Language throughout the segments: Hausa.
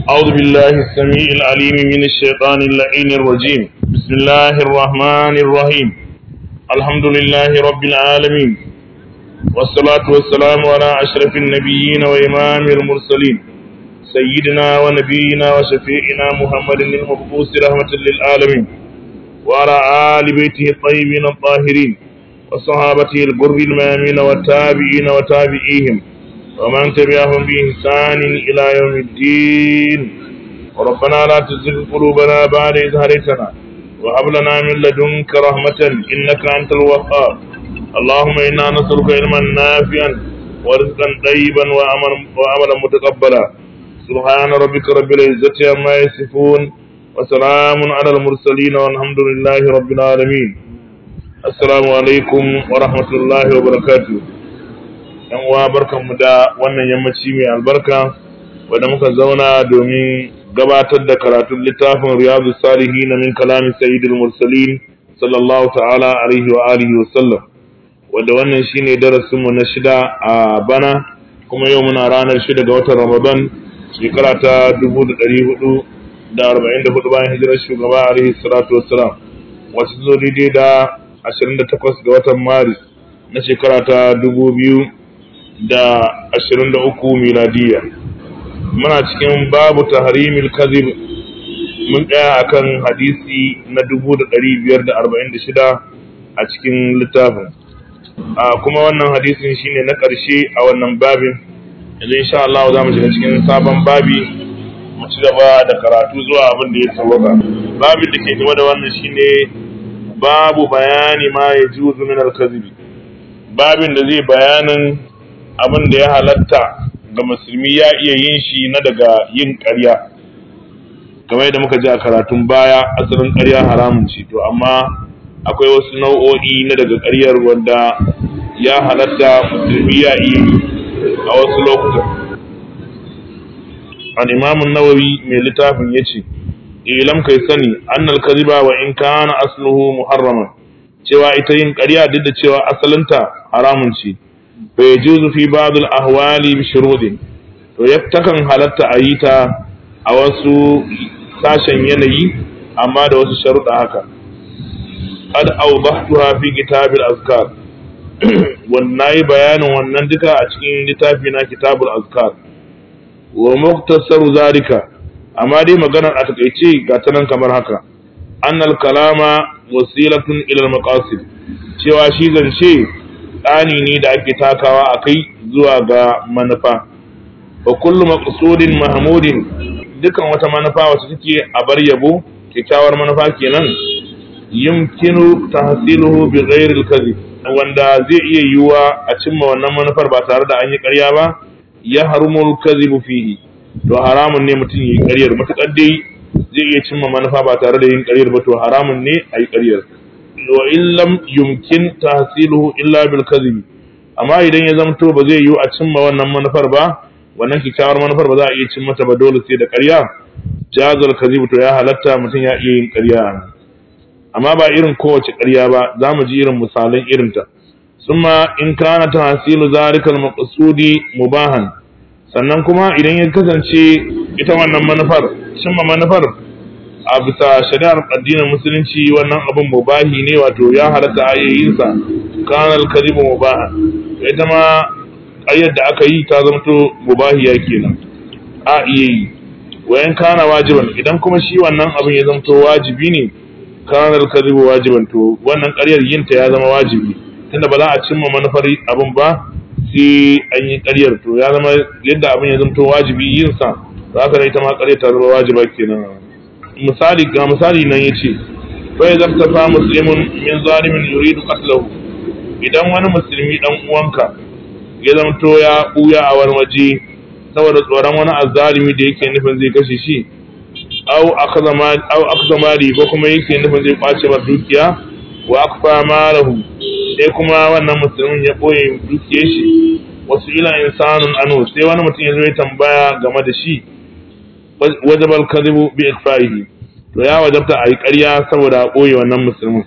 أعوذ بالله السميع العليم من الشيطان اللعين الرجيم بسم الله الرحمن الرحيم الحمد لله رب العالمين والصلاة والسلام على أشرف النبيين وإمام المرسلين سيدنا ونبينا وشفيعنا محمد المبعوث رحمة للعالمين وعلى آل بيته الطيبين الطاهرين وصحابته الغر الميامين والتابعين وتابعيهم ومن تبعهم بإحسان إلى يوم الدين ربنا لا تزغ قلوبنا بعد إذ هديتنا وهب لنا من لدنك رحمة إنك أنت الوهاب اللهم إنا نسألك علما نافعا ورزقا طيبا وعملا متقبلا سبحان ربك رب العزة عما يصفون وسلام على المرسلين والحمد لله رب العالمين السلام عليكم ورحمة الله وبركاته yan uwa barkanmu da wannan yammaci mai albarka wanda muka zauna domin gabatar da karatun littafin riyadu salihin min kalamin sayyidul mursalin sallallahu ta'ala alaihi wa alihi wa sallam wanda wannan shine darasin mu na shida a bana kuma yau muna ranar shida ga watan ramadan shekara ta 1444 bayan hijirar shugaba alaihi salatu wassalam wacce zo daidai da 28 ga watan maris na shekara ta 2000 da ashirin da uku miladiya muna cikin babu tahrimil kazib mun tsaya akan hadisi na dubu da ɗari biyar da arba'in da shida a cikin littafin a kuma wannan hadisin shine na ƙarshe a wannan babin yanzu insha Allah za mu shiga cikin sabon babi mu ci gaba da karatu zuwa abin da ya tsawaka babin da ke gaba da wannan shine babu bayani ma ya juzu min al-kazibi babin da zai bayanin abin da ya halatta ga musulmi ya iya yin shi na daga yin ƙarya kamar yadda muka ji a karatun baya asalin ƙarya haramun ce to amma akwai wasu nau'o'i na daga ƙaryar wanda ya halatta musulmi ya iya yi a wasu lokutan an imamun nawawi mai littafin ya ce ilam kai sani annal kaziba wa in kana asluhu muharraman cewa ita yin ƙarya duk da cewa asalinta haramun ce فيجوز في بعض الأهوال بشروط to takan halatta a yi ta a wasu sashen yanayi amma da wasu sharuɗa haka qad awdahtuha fi kitabil azkar wannan yi bayanin wannan duka a cikin littafi na kitabul azkar wa muktasaru zalika amma dai maganar a takaice ga ta nan kamar haka annal kalama wasilatun ila al-maqasid cewa shi zance tsani ne da ake takawa a kai zuwa ga manufa wa kullu maqsudin mahmudin dukan wata manufa wacce take a bar yabo kyakkyawar manufa kenan yumkinu tahsiluhu bi ghairi al-kadhib wanda zai iya yiwuwa a cimma wannan manufar ba tare da an yi ƙarya ba ya harumul kadhibu fihi to haramun ne mutum yi ƙaryar matuƙar dai zai iya cimma manufa ba tare da yin ƙaryar ba to haramun ne a yi ƙaryar wa illam yumkin tahsiluhu illa bil kadhibi amma idan ya zamto ba zai yiwu a cimma wannan manufar ba wannan kikkiawar manufar ba za a iya cimma ta ba dole sai da ƙarya jazal kadhib to ya halatta mutum ya iya yin ƙarya amma ba irin kowace ƙarya ba za mu ji irin misalan irinta summa in kana tahsilu zalika al maqsudi mubahan sannan kuma idan ya kasance ita wannan manufar cimma manufar a bisa shari'ar addinin musulunci wannan abin mubahi ne wato ya halatta ayoyinsa kanal karibu mubaha ita ma ayyar da aka yi ta zamto mubahiya kenan a iya yi wayan kana wajiban idan kuma shi wannan abin ya zamto wajibi ne kanal karibu wajiban to wannan ƙaryar yinta ya zama wajibi tunda ba za a cimma manufar abin ba sai an yi ƙaryar to ya zama yadda abin ya zamto wajibi yinsa za ka ita ma ƙaryar ta zama wajiba kenan misali ga misali nan yace fa idza tafa muslimun min zalimin yuridu qatlahu idan wani musulmi dan uwanka ya zamto ya buya a wani waje saboda tsoron wani azzalimi da yake nufin zai kashe shi aw akaza ma aw akaza mali ko kuma yake nufin zai kwace wa dukiya wa akfa malahu sai kuma wannan musulmin ya boye dukiyar shi wasu ila insanun anu sai wani mutum ya zo ya tambaya game da shi wajabal kadhibu bi ikfaihi to ya wajabta a yi ƙarya saboda a ɓoye wannan musulmin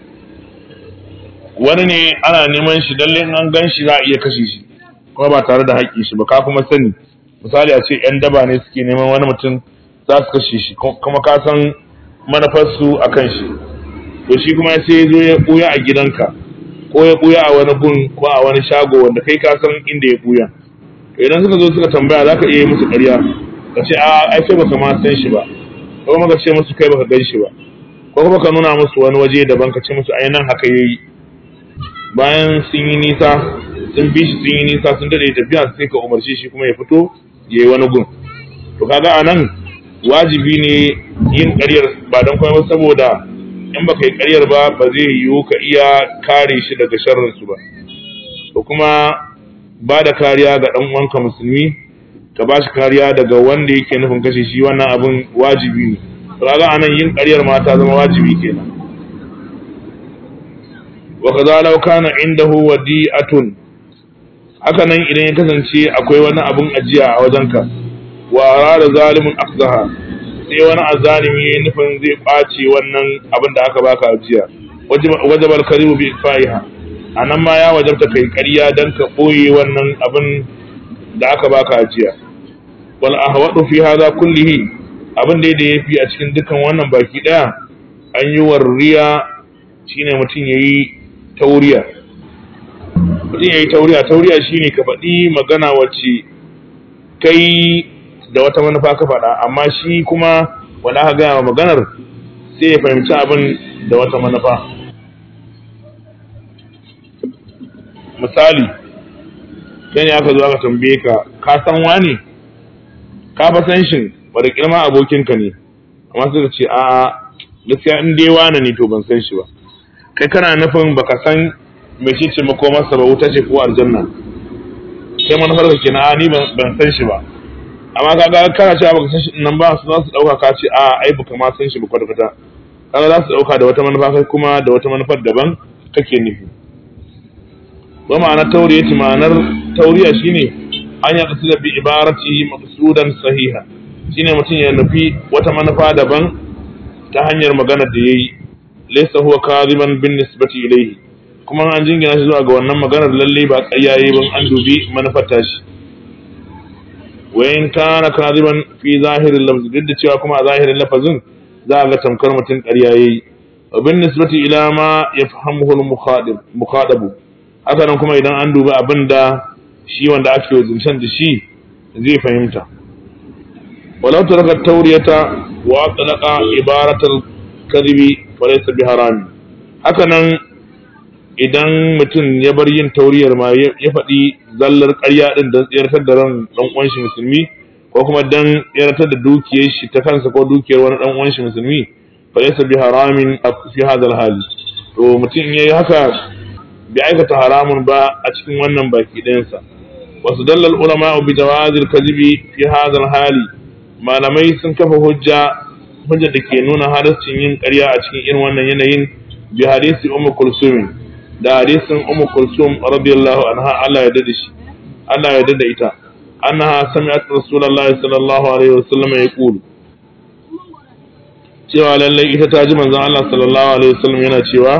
wani ne ana neman shi lalle an gan shi za a iya kashe shi kuma ba tare da haƙƙin shi ba ka kuma sani misali a ce yan daba ne suke neman wani mutum za su kashe shi kuma ka san manufarsu a kan shi to shi kuma sai ya zo ya ɓuya a gidanka ko ya ɓuya a wani gun ko a wani shago wanda kai ka san inda ya ɓuya to idan suka zo suka tambaya za ka iya yi musu ƙarya ka ce a ai kai baka ma san shi ba ko kuma ka ce musu kai baka gan shi ba ko kuma ka nuna musu wani waje daban ka ce musu ai nan haka yayi bayan sun yi nisa sun bi shi sun yi nisa sun dade tafiya sai ka umarce shi kuma ya fito ya yi wani gun to kaga anan wajibi ne yin ƙaryar ba don kuma saboda in baka yi ƙaryar ba ba zai yiwu ka iya kare shi daga sharrin su ba to kuma ba da kariya ga ɗan uwanka musulmi ka ba shi kariya daga wanda yake nufin kashe shi wannan abin wajibi ne to kaga anan yin ƙaryar ma ta zama wajibi kenan wa kaza law kana indahu wadi'atun haka nan idan ya kasance akwai wani abun ajiya a wajenka wa arada zalimin afzaha sai wani azalimi ya nufin zai ɓace wannan abin da aka baka ajiya wajabal karibu bi fa'iha anan ma ya wajabta kai ƙarya dan ka ɓoye wannan abin da aka baka ajiya wal ahwadu fi hadha kullihi abin da ya fi a cikin dukan wannan baki daya an yi warriya shine mutum yayi tauriya mutum ya yi tauriya tauriya shine ka faɗi magana wacce kai da wata manufa ka faɗa amma shi kuma wanda aka gaya maganar sai ya fahimci abin da wata manufa misali kai ne aka zo aka tambaye ka ka san wani ka fa san shin bada kirma abokinka ne amma suka ce a gaskiya in dai wani ne to ban san shi ba kai kana nufin baka san me ce ce makomarsa ba wuta ce ko aljanna sai manufar ka kenan a ni ban san shi ba amma kaga kana cewa baka san shi nan ba su za su dauka ka ce a ai baka ma san shi ba kwata kwata kaga za su dauka da wata manufa kai kuma da wata manufar daban kake nufi wa ma'anar tauriyati ma'anar tauriya shine an ya kasu da bi ibarati maqsudan sahiha shine mutum ya nufi wata manufa daban ta hanyar magana da yayi laysa huwa kadiban bin nisbati ilayhi kuma an jingina shi zuwa ga wannan maganar lalle ba tsayaye ban an dubi manufar tashi wa in kana kadiban fi zahirin lafzi duk da cewa kuma a zahirin lafazin za a ga tamkar mutum ƙarya yayi wa bin nisbati ila ma yafhamuhu al-mukhadib mukhadabu haka nan kuma idan an dubi abin da shi wanda ake zancen da shi zai fahimta walau taraka tawriyata wa talaqa ibaratal kadhibi falaysa bi harami haka nan idan mutum ya bar yin tauriyar ma ya faɗi zallar ƙarya ɗin don tsayartar da ran ɗan uwan shi musulmi ko kuma don tsayartar da dukiyar shi ta kansa ko dukiyar wani ɗan uwan shi musulmi fa laysa bi haramin fi hadha hali to mutum yayi haka bi aikata haramun ba a cikin wannan baki ɗayansa wasu dallal ulama bi jawazil kadhibi fi hadha hali malamai sun kafa hujja hujja da ke nuna halascin yin ƙarya a cikin irin wannan yanayin bi hadisi ummu kulsum da hadisin ummu kulsum radiyallahu anha Allah ya dade shi Allah ya dade ita annaha sami'at rasulullahi sallallahu alaihi wasallam yaqul cewa lallai ita ta ji manzon Allah sallallahu alaihi wasallam yana cewa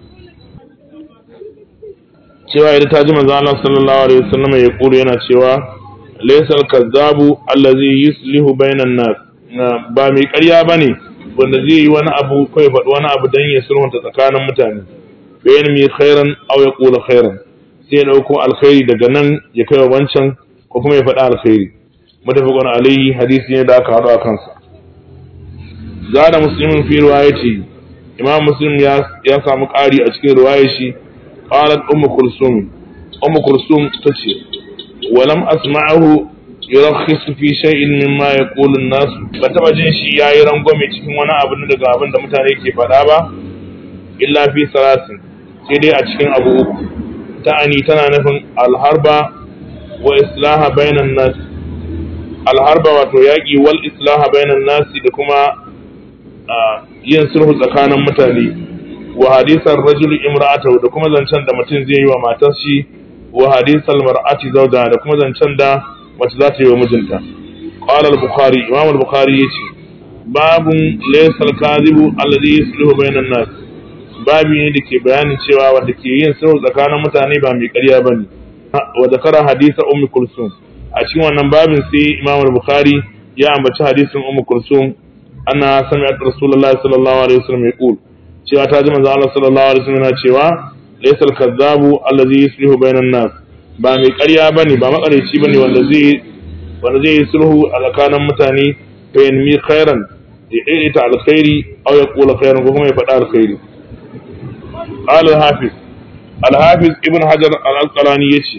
cewa ita ta ji manzon Allah sallallahu alaihi wasallam yaqul yana cewa laysal kazzabu allazi yuslihu bainan nas ba mai ƙarya bane wanda zai yi wani abu ko ya faɗi wani abu don ya sulhunta tsakanin mutane fa yanmi khairan aw yaqulu khairan sai ya dauko alkhairi daga nan ya kai wa wancan ko kuma ya faɗi alkhairi mutafaqun alayhi hadisi ne da aka haɗu a kansa zada muslimin fi riwayati imam muslim ya ya samu ƙari a cikin riwayar shi qalat ummu kulsum ummu kulsum tace walam asma'ahu yurakhisu fi shay'in mimma yaqulu an-nas ba taba jin shi yayi rangwame cikin wani abu daga abin da mutane ke faɗa ba illa fi salasin sai dai a cikin abu uku ta'ani tana nufin alharba wa islaha bainan nas alharba wato yaƙi wal islaha bainan nas da kuma yin sulhu tsakanin mutane wa hadisan rajul imra'atahu da kuma zancen da mutum zai yi wa matar shi wa hadisan mar'ati zawja da kuma zancen da mace za ta yi wa mijinta qala al-bukhari imam al-bukhari yace babun laysa al-kadhibu alladhi yuslihu bainan nas babi ne da ke bayanin cewa wanda ke yin sulhu tsakanin mutane ba mai ƙarya bane wa zakara hadisa ummi kulsum a cikin wannan babin sai Imam Bukhari ya ambaci hadisin Ummu Kulsum anna sami'at Rasulullah sallallahu alaihi wasallam yaqul cewa ta ji manzo Allah sallallahu alaihi wasallam yana cewa laysal kadzabu allazi yuslihu bainan nas ba mai ƙarya bane ba makareci bane wanda zai wanda zai yi sulhu a tsakanin mutane fa yanmi khairan ya ita alkhairi aw ya kula khairan ko kuma ya faɗa alkhairi qala al-hafiz al-hafiz ibn hajar al-asqalani yace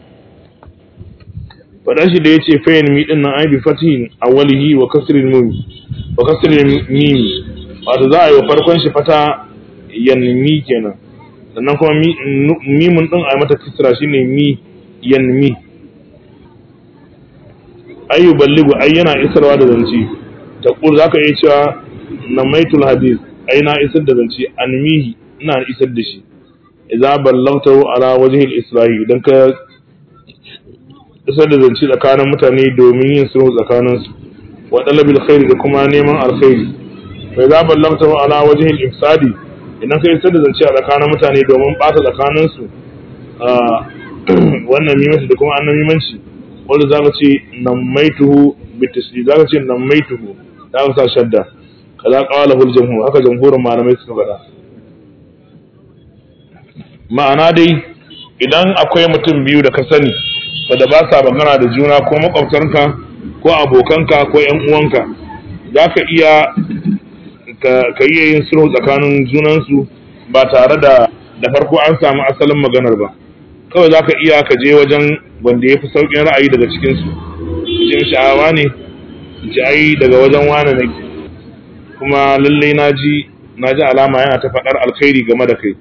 faɗan shi da yace fa yanmi din nan ai bi fatihin awwalihi wa kasril mim wa kasril mim wato za a yi farkon shi fata yanmi kenan sannan kuma mimun din a mata kisra shine mi yanmi ayu balligu ai yana isarwa da zance ta kur zaka iya cewa namaitul hadith ai na isar da zance anmihi ina isar da shi idza ballagtahu ala wajhi al-isra'i idan ka isar da zance tsakanin mutane domin yin sulhu tsakanin su wa talabil khairi da kuma neman alkhairi fa idza ballagtahu ala wajhi al-ifsadi idan ka isar da zance a tsakanin mutane domin bata tsakanin su wannan mimanci da kuma annan mimanci wanda za ka ce nammaituhu bitasli za ka ce nammaituhu za ka sa shadda kaza qala hul jamhur haka jamhurin malamai suka faɗa ma'ana dai idan akwai mutum biyu da ka sani da ba sa magana da juna ko makwabtanka ko abokanka ko yan uwanka za ka iya ka iya yin sulhu tsakanin junansu ba tare da da farko an samu asalin maganar ba kawai za ka iya ka je wajen wanda ya fi sauƙin ra'ayi daga cikinsu jin sha'awa ne ji ai daga wajen wane nake kuma lallai na ji na ji alama yana ta faɗar alkhairi game da kai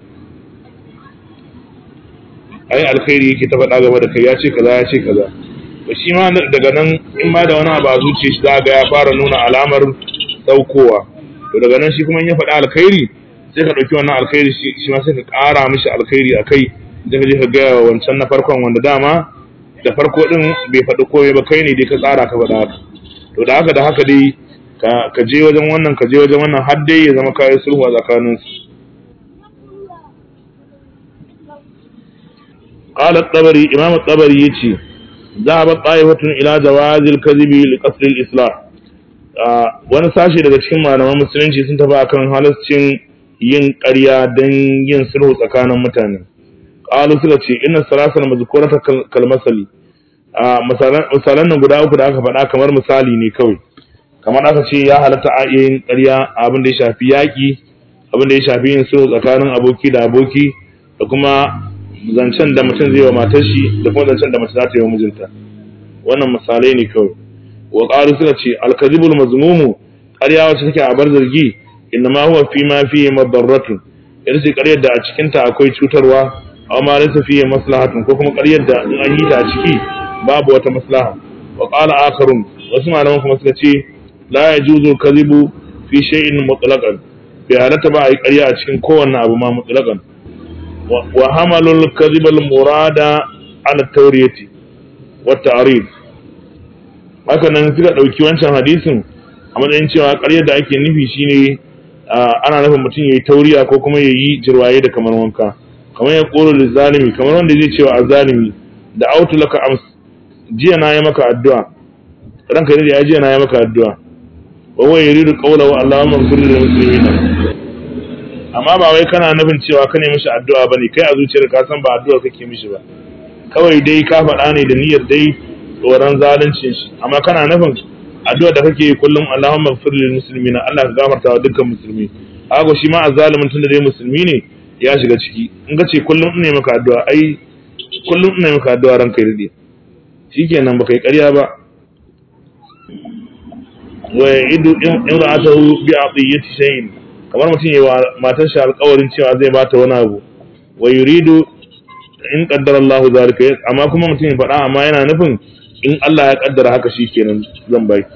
ai alkhairi yake ta faɗa game da kai ya ce kaza ya ce kaza to shi ma daga nan in ma da wani abu a zuciya shi za ga ya fara nuna alamar saukowa to daga nan shi kuma in ya faɗa alkhairi sai ka ɗauki wannan alkhairi shi ma sai ka ƙara mishi alkhairi a kai da je ka gaya wa wancan na farkon wanda dama da farko din bai faɗi komai ba kai ne dai ka tsara ka faɗa haka to da haka da haka dai ka je wajen wannan ka je wajen wannan har dai ya zama kayan sulhu a tsakanin su qala at-tabari imam at-tabari yace ذهب طائفة إلى جواز الكذب لقصد الإصلاح wani sashe daga cikin malaman musulunci sun tafi akan halascin yin ƙarya don yin sulhu tsakanin mutane qalu suka ce inna salasal mazkurata kal masali a misalan nan guda uku da aka faɗa kamar misali ne kawai kamar aka ce ya halatta a yin ƙarya abin da ya shafi yaƙi abin da ya shafi yin sulhu tsakanin aboki da aboki da kuma zancen da mutum zai wa matar shi da kuma zancen da mace za ta yi wa mijinta wannan misalai ne kawai wa qalu suka ce al-kadhibul mazmumu ƙarya wacce take a bar zargi inna ma huwa fi ma fi madarratun ita ce ƙaryar da a cikin ta akwai cutarwa aw ma laysa fihi maslahatun ko kuma ƙaryar da in an yi ta a ciki babu wata maslaha wa qala akharun wasu malaman kuma suka ce la yajuzu kadhibu fi shay'in mutlaqan bai halatta ba a yi ƙarya a cikin kowanne abu ma mutlaqan wa hamalul kadhibal murada ala tawriyati wa ta'rid haka nan suka dauki wancan hadisin a matsayin cewa ƙaryar da ake nufi shine ana nufin mutum yayi tauriya ko kuma yayi jirwaye da kamar wanka kamar ya ƙoro da zalimi kamar wanda zai cewa a zalimi da autu laka ams jiya na yi maka addu'a ranka ne da ya jiya na yi maka addu'a wa huwa yuridu qawlahu allahumma ighfir lil muslimin amma ba wai kana nufin cewa ka ne mishi addu'a bane kai a zuciyar ka san ba addu'a kake mishi ba kawai dai ka faɗa ne da niyyar dai tsoron zaluncin shi amma kana nufin addu'a da kake kullum allahumma ighfir lil muslimin Allah ka gafarta wa dukkan musulmi haka shi ma azzalimin tunda dai musulmi ne ya shiga ciki in ka ce kullum ina maka addu'a ai kullum ina maka addu'a ranka ya dade shikenan baka yi ƙarya ba wa idu in ra'atahu bi atiyati shay'in kamar mutum yayi wa matar shi alƙawarin cewa zai bata wani abu wa yuridu in qaddara Allah zalika amma kuma mutum ya faɗa amma yana nufin in Allah ya kaddara haka shikenan zan baki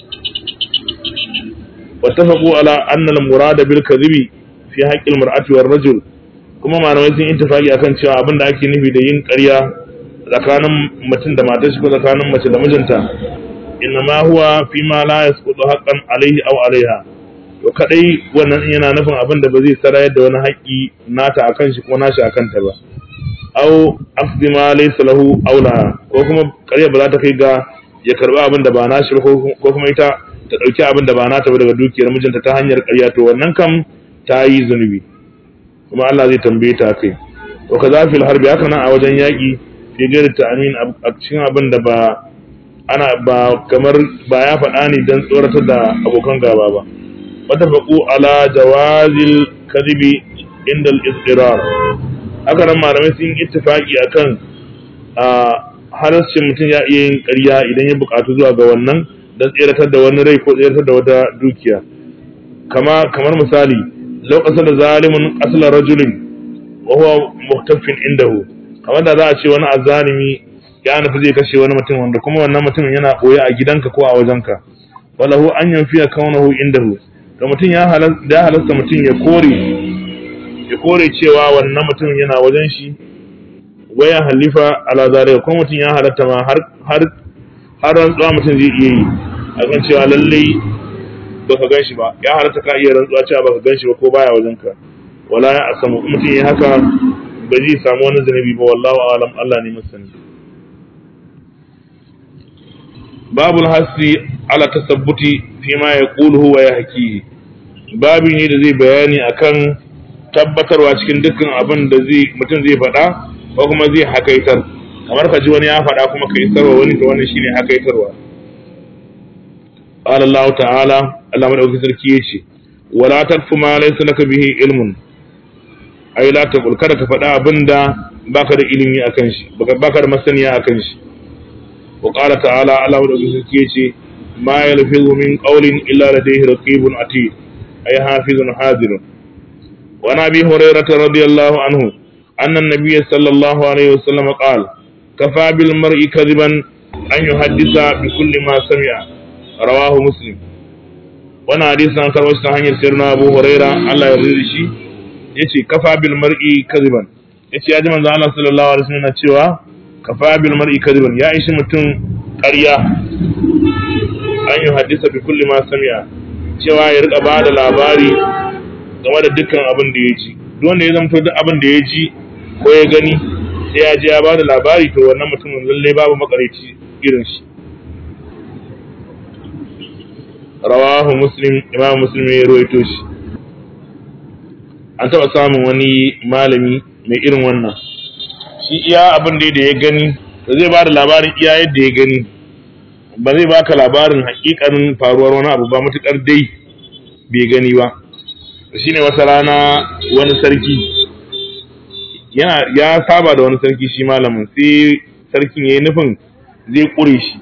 wattafaqu ala anna al-murada bil kadhibi fi haqqi al-mar'ati war rajul kuma malamai sun ittifaki akan cewa abin da ake nufi da yin ƙarya tsakanin mutum da matar shi ko tsakanin mace da mijinta inna ma huwa fi ma la yasqutu haqqan alayhi aw alayha to kadai wannan yana nufin abin da ba zai sarayar da wani haƙƙi nata akan shi ko nashi akan ta ba au akhdhi ma laysa lahu aula ko kuma ƙarya ba za ta kai ga ya karba abin da ba nashi ba ko kuma ita ta dauki abin da ba nata ba daga dukiyar mijinta ta hanyar ƙarya to wannan kam ta yi zunubi kuma Allah zai tambaye ta kai to kaza fil harbi haka nan a wajen yaki fi gairi ta'amin a cikin abin da ba ana ba kamar ba ya faɗa ne don tsoratar da abokan gaba ba wata faƙu ala jawazil kadibi inda al-istirar haka nan malamai sun ittifaki akan a halarcin mutum ya iya yin ƙarya idan ya buƙatu zuwa ga wannan don tseratar da wani rai ko tseratar da wata dukiya kama kamar misali lokacin da zalimin asalar rajulin wa huwa muhtafin indahu kamar da za a ce wani azalimi ya nufi zai kashe wani mutum wanda kuma wannan mutumin yana ɓoye a gidanka ko a wajenka walahu an yanfiya kaunahu indahu to mutum ya halasta mutum ya kore ya kore cewa wannan mutum yana wajen shi waya halifa ala zalika ko mutum ya halatta ma har har har rantsuwa mutum zai iya yi akan cewa lallai baka gan shi ba ya halatta ka iya rantsuwa cewa baka gan shi ba ko baya wajenka wala ya asamu mutum ya haka ba zai samu wani zunubi ba wallahu alam Allah ne masani babul hasi ala tasabbuti fi ma yaquluhu wa yahkihi babi ne da zai bayani akan tabbatarwa cikin dukkan abin da zai mutum zai faɗa ko kuma zai hakaitar kamar ka ji wani ya faɗa kuma ka isarwa wani to wannan shine hakaitarwa qala Allah ta'ala Allah madaukakin sarki yace wala takfu ma laysa laka bihi ilmun ai la taqul kada ka faɗa abinda baka da ilimi akan shi baka da masaniya akan shi wa qala ta'ala Allah madaukakin sarki yace ma yalfizu min qawlin illa ladayhi raqibun atid ay hafizun hadirun wa nabi hurairah radiyallahu anhu anna an-nabiy sallallahu alaihi wasallam qala kafa bil mar'i kadiban an yuhaddisa bi kulli ma sami'a rawahu muslim wannan hadisin an karɓo shi ta hanyar sirna Abu Huraira Allah ya rida shi yace kafa bil mar'i kadiban yace ya ji manzo Allah sallallahu alaihi wasallam cewa kafa bil mar'i kadiban ya ishi mutum ƙarya an yi hadisa bi kulli ma sami'a cewa ya rika ba da labari game da dukkan abin da ya ji duk wanda ya zamto duk abin da ya ji ko ya gani sai ya je ya ba da labari to wannan mutumin lallai babu makareci irin shi rawahu muslim imam muslim ya ruwaito shi an taɓa samun wani malami mai irin wannan shi iya abin da ya gani da zai ba da labarin iya yadda ya gani ba zai baka labarin hakikanin faruwar wani abu ba matukar dai bai gani ba shine wata rana wani sarki yana ya saba da wani sarki shi malamin sai sarkin ya yi nufin zai ƙure shi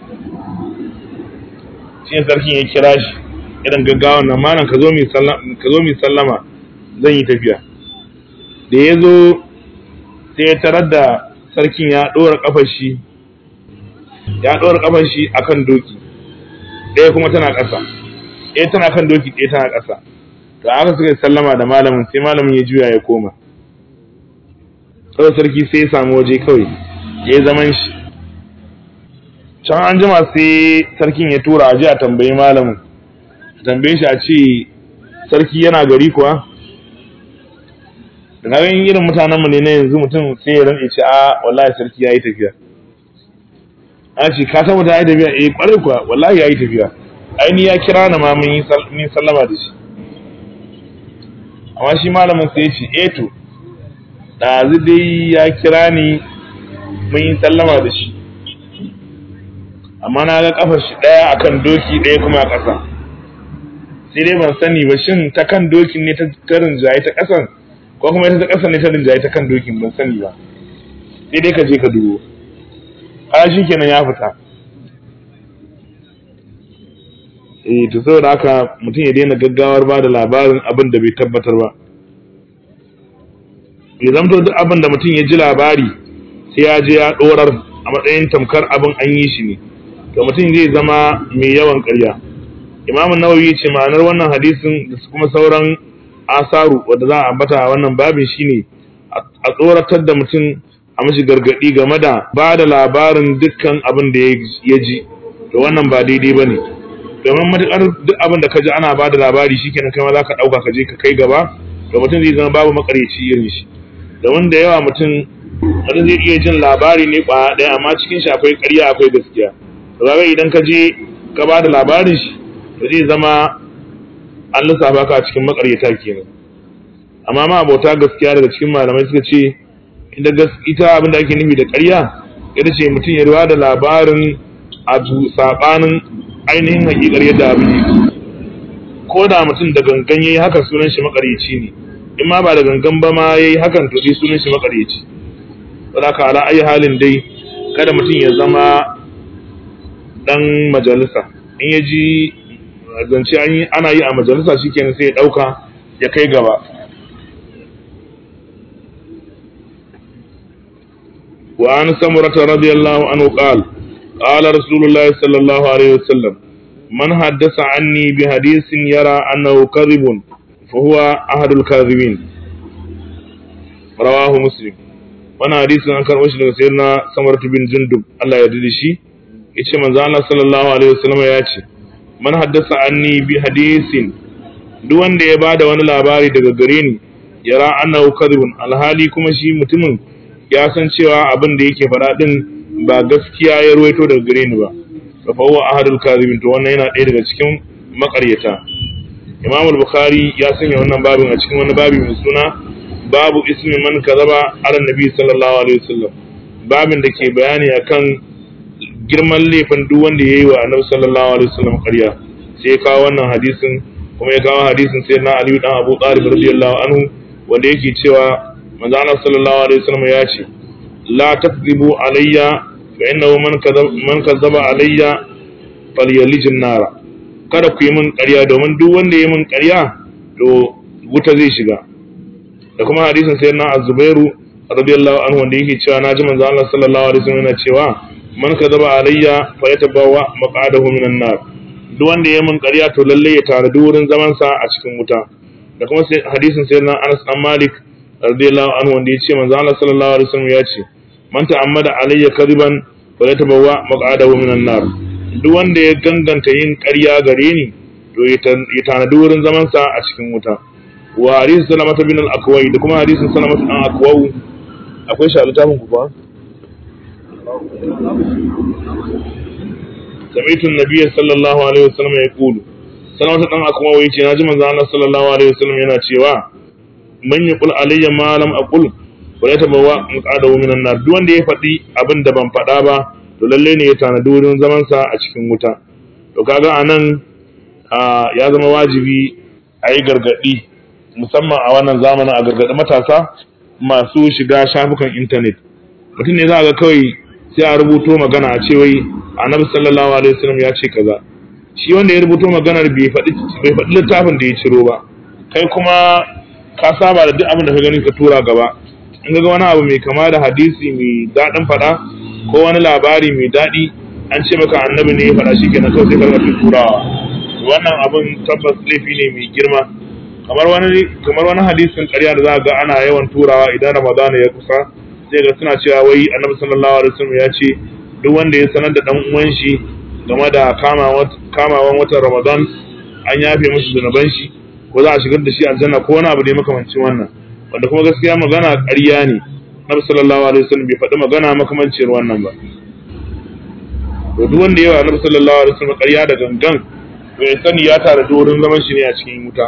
shi ne sarkin ya kira shi irin gaggawa na malam ka zo mai sallama zan yi tafiya da ya zo sai ya tarar da sarkin ya ɗora ƙafar shi ya ɗora ƙafar shi akan doki ɗaya kuma tana ƙasa ɗaya tana kan doki ɗaya tana ƙasa to aka suka sallama da malamin sai malamin ya juya ya koma kawai sarki sai ya samu waje kawai ya yi zaman shi can an jima sai sarkin ya tura a ji a tambayi malamin tambaye shi a ce sarki yana gari kuwa da ganin irin mutanenmu ne na yanzu mutum sai ya rantse ce a wallahi sarki ya yi tafiya a ce ka san mutum ya yi tafiya eh kwarai kuwa wallahi ya yi tafiya aini ya kira na ma mun yi sallama da shi amma shi malamin sai ya ce eh to ɗazu dai ya kira ni mun yi sallama da shi amma na ga kafar shi ɗaya akan doki ɗaya kuma a ƙasa sai dai ban sani ba shin ta kan dokin ne ta rinjaye ta ƙasan ko kuma ita ta ƙasan ne ta rinjaye ta kan dokin ban sani ba sai dai ka je ka dubo a shi kenan ya fita eh to saboda haka mutum ya daina gaggawar ba da labarin abin da bai tabbatar ba ya zamto duk abin da mutum ya ji labari sai ya je ya ɗorar a matsayin tamkar abin an yi shi ne to mutum zai zama mai yawan ƙarya imamun nawawi ya ce ma'anar wannan hadisin da kuma sauran asaru wadda za a ambata a wannan babin shine a tsoratar da mutum a mashi gargaɗi game da ba da labarin dukkan abin da ya ji to wannan ba daidai ba ne domin matuƙar duk abin da ka ji ana ba da labari shi kenan kai ma za ka ɗauka ka je ka kai gaba to mutum zai zama babu makaryaci irin shi domin da yawa mutum wani zai iya jin labari ne kwaya ɗaya amma cikin shi akwai ƙarya akwai gaskiya to kaga idan ka je ka ba da labarin shi to zai zama an lissafa ka cikin makaryata kenan amma ma abota gaskiya daga cikin malamai suka ce ita abin da ake nufi da ƙarya ita ce mutum ya ruwa da labarin abu saɓanin ainihin hakikar yadda abu ne ko da mutum da gangan yayi haka sunan shi makaryaci ne in ma ba da gangan ba ma yayi hakan to dai sunan shi makaryaci saboda ka ala ayi halin dai kada mutum ya zama dan majalisa in ya ji zance ana yi a majalisa shikenan sai ya dauka ya kai gaba وعن سمرة رضي الله عنه قال قال رسول الله صلى الله عليه وسلم من حدث عني بحديث يرى أنه كذب فهو أحد الكاذبين رواه مسلم وانا حديث عن كان وشي daga sayyidina Samrat bin Jundub Allah ya dade shi yace manzo Allah sallallahu alaihi wasallam ya ce man haddasa anni bi hadisin duk wanda ya bada wani labari daga gare ni yara annahu kadhibun alhali kuma shi mutumin ya san cewa abin da yake faɗa din ba gaskiya ya ruwaito daga gare ni ba fa huwa ahadul kadhibin to wannan yana ɗaya daga cikin makaryata Imam al-Bukhari ya sanya wannan babin a cikin wani babi mai suna babu ismi man kazaba ala nabi sallallahu alaihi wasallam babin da ke bayani akan girman laifin duk wanda yayi wa annabi sallallahu alaihi wasallam ƙarya sai ya kawo wannan hadisin kuma ya kawo hadisin sai na Ali dan Abu Talib radiyallahu anhu wanda yake cewa manzo Allah sallallahu alaihi wasallam ya ce la takzibu alayya fa innahu man kazaba man kazaba alayya falyalijin nara kada ku yi min ƙarya domin duk wanda ya yi min ƙarya to wuta zai shiga da kuma hadisin sai na azubairu radiyallahu anhu wanda yake cewa naji manzo Allah sallallahu alaihi wasallam yana cewa man kazaba alayya fa yatabawa maq'adahu minan nar duk wanda ya yi min ƙarya to lalle ya tare wurin zaman sa a cikin wuta da kuma hadisin sai na Anas an Malik radiyallahu anhu wanda yace manzo Allah sallallahu alaihi wasallam ya ce man ta'ammada alayya kadiban fa yatabawa maq'adahu minan nar duk wanda ya ganganta yin ƙarya gare ni to ya tanadi wurin zaman sa a cikin wuta wa hadisin salamata bin al-akwai da kuma hadisin salamata dan akwau akwai shi a littafin ku ba سمعت النبي صلى الله عليه وسلم يقول سلامة دان akwai yace naji manzo Allah sallallahu alaihi wasallam yana cewa man yaqul alayya ma lam aqul wa yatabawa muqadahu minan nar duk wanda ya faɗi abin da ban faɗa ba to lalle ne ya tanadi wurin zaman sa a cikin wuta to kaga anan ya zama wajibi a yi gargaɗi musamman a wannan zamanin a gargaɗi matasa masu shiga shafukan intanet mutum ne za ga kawai sai a rubuto magana a ce wai annabi sallallahu alaihi wasallam ya ce kaza shi wanda ya rubuto maganar bai faɗi bai faɗi littafin da ya ciro ba kai kuma ka saba da duk abin da ka gani ka tura gaba in ga wani abu mai kama da hadisi mai daɗin faɗa ko wani labari mai daɗi an ce maka annabi ne ya faɗa shi kenan kawai sai ka rubuta turawa wannan abin tabbas laifi ne mai girma kamar wani kamar wani hadisin ƙarya da za ga ana yawan turawa idan ramadana ya kusa sai ga suna cewa wai annabi sallallahu alaihi wasallam ya ce duk wanda ya sanar da dan uwan shi game da kamawan watan ramadan an yafe mishi zunuban shi ko za a shigar da shi aljanna ko wani abu da ya makamancin wannan wanda kuma gaskiya magana ƙarya ne annabi sallallahu alaihi wasallam bai faɗi magana makamancin wannan ba to duk wanda yawa annabi sallallahu alaihi wasallam ƙarya da gangan to ya sani ya tare da wurin zaman shi ne a cikin wuta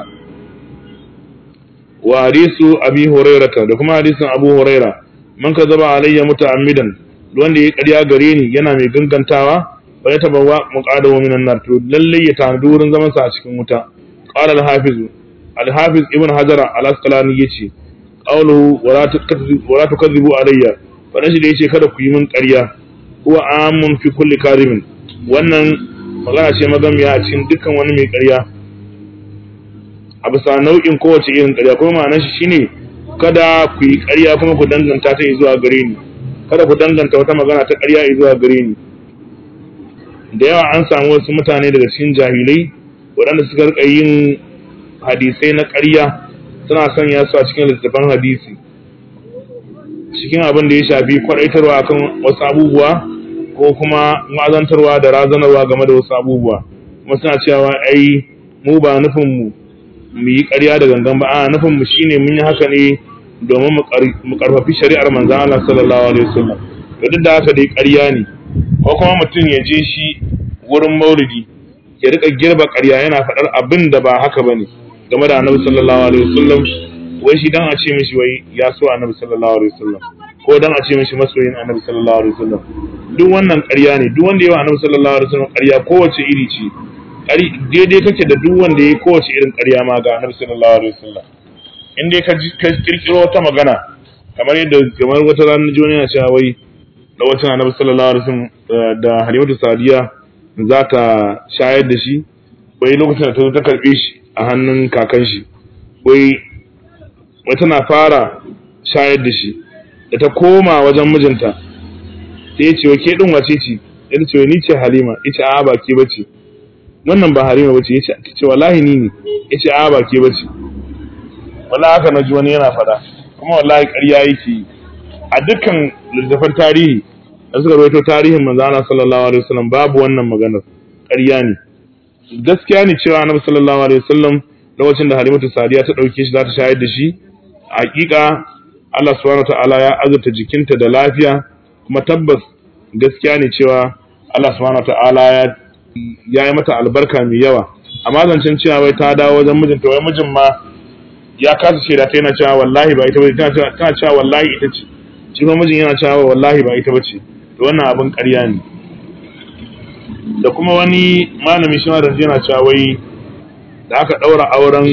wa hadisu abi hurairata da kuma hadisin abu huraira man ka zaba alayya muta'ammidan wanda ya ƙarya gare ni yana mai gangantawa wa ya tabawa muqadahu minan nar to lalle ya tanadi wurin zaman sa a cikin wuta qala al-hafiz al-hafiz ibn hajar al-asqalani yace qawluhu wala tukazzibu wala tukazzibu alayya wannan shi da yace kada ku yi min ƙarya huwa amun fi kulli kadhibin wannan magana ce magamiya a cikin dukkan wani mai ƙarya a bisa nau'in kowace irin ƙarya kuma ma'anar shi shine kada ku yi ƙarya kuma ku danganta ta zuwa gare ni kada ku danganta wata magana ta ƙarya zuwa gare ni da yawa an samu wasu mutane daga cikin jahilai waɗanda suka rika yin hadisai na ƙarya suna sanya su a cikin littattafan hadisi cikin abin da ya shafi kwaɗaitarwa akan wasu abubuwa ko kuma ma'azantarwa da razanarwa game da wasu abubuwa kuma suna cewa ai mu ba nufin mu mu yi ƙarya da gangan ba a nufin mu shine mun yi haka ne domin mu karfafi shari'ar manzon Allah sallallahu alaihi wasallam to duk da haka dai ƙarya ne ko kuma mutum ya je shi wurin maulidi ya rika girba ƙarya yana faɗar abin da ba haka bane game da annabi sallallahu alaihi wasallam wai shi dan a ce mishi wai ya so annabi sallallahu alaihi wasallam ko dan a ce mishi masoyin annabi sallallahu alaihi wasallam duk wannan ƙarya ne duk wanda yawa annabi sallallahu alaihi wasallam ƙarya kowace iri ce ƙari daidai kake da duk wanda yayi kowace irin ƙarya ma ga annabi sallallahu alaihi wasallam in dai ka ka kirkiro wata magana kamar yadda kamar wata ranar joni yana cewa wai da wata annabi sallallahu alaihi wasallam da Halimatu Sadiya za ta shayar da shi wai lokacin da ta zo ta karbe shi a hannun kakan shi wai wai tana fara shayar da shi da ta koma wajen mijinta sai ya ce wa ke din wace ce ya ce ni ce Halima ya ce a'a ba ke bace wannan ba Halima bace ya ce ta ce wallahi ni ne ya ce a'a ba ke bace wallahi haka na ji wani yana fada kuma wallahi ƙarya yake yi a dukkan littattafan tarihi da suka rawaito tarihin manzo Allah sallallahu alaihi wasallam babu wannan maganar ƙarya ne gaskiya ne cewa annabi sallallahu alaihi wasallam lokacin da Halimatu Sadiya ta dauke shi za ta shayar da shi hakika Allah subhanahu ta'ala ya azurta jikinta da lafiya kuma tabbas gaskiya ne cewa Allah subhanahu ta'ala ya ya yi mata albarka mai yawa amma zancen cewa wai ta dawo wajen mijinta wai mijin ma ya kasa shaida ta yana cewa wallahi ba ita bace tana cewa wallahi ita ce shi kuma mijin yana cewa wallahi ba ita bace to wannan abin ƙarya ne da kuma wani malami shi ma da yana cewa wai da aka ɗaura auren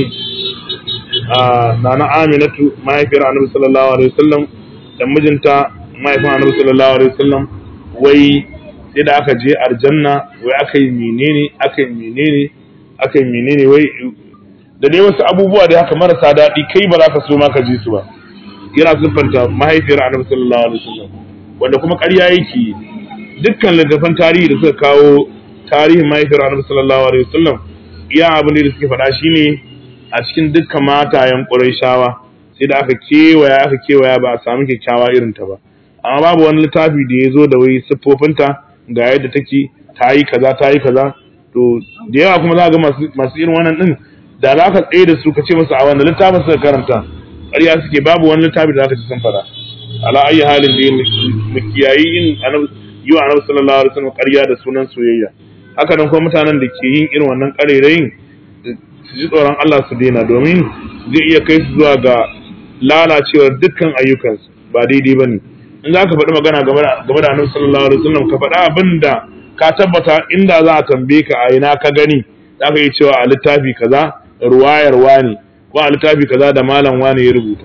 nana Aminatu mahaifiyar Annabi sallallahu alaihi wasallam da mijinta mahaifin Annabi sallallahu alaihi wasallam wai sai da aka je aljanna wai aka yi menene aka yi menene aka yi menene wai da dai wasu abubuwa da haka marasa daɗi kai ba za ka so ma ka ji su ba yana siffanta mahaifiyar Annabi sallallahu alaihi wasallam wanda kuma ƙarya yake dukkan littattafan tarihi da suka kawo tarihin mahaifiyar Annabi sallallahu alaihi wasallam iya abin da suke faɗa shine a cikin dukkan matayen Qurayshawa sai da aka kewaya aka kewaya ba a samu kyakkyawa irin ta ba amma babu wani littafi da ya zo da wai siffofinta ga yadda take ta yi kaza ta yi kaza to da yawa kuma za ga masu irin wannan din da za ka tsaye da su ka ce musu a wanda littafin suka karanta ƙarya suke babu wani littafi da za ka ci sun fada ala ayi halin da mu kiyayi yin yi wa annabi sallallahu alaihi wasallam ƙarya da sunan soyayya haka nan kuma mutanen da ke yin irin wannan ƙarairayin su ji tsoron Allah su daina domin zai iya kai su zuwa ga lalacewar dukkan ayyukansu ba daidai bane in za ka faɗi magana game da annabi sallallahu alaihi wasallam ka faɗa abin da ka tabbata inda za a tambaye ka a ina ka gani za ka yi cewa a littafi kaza ruwayar wani ko a littafi kaza da malam wani ya rubuta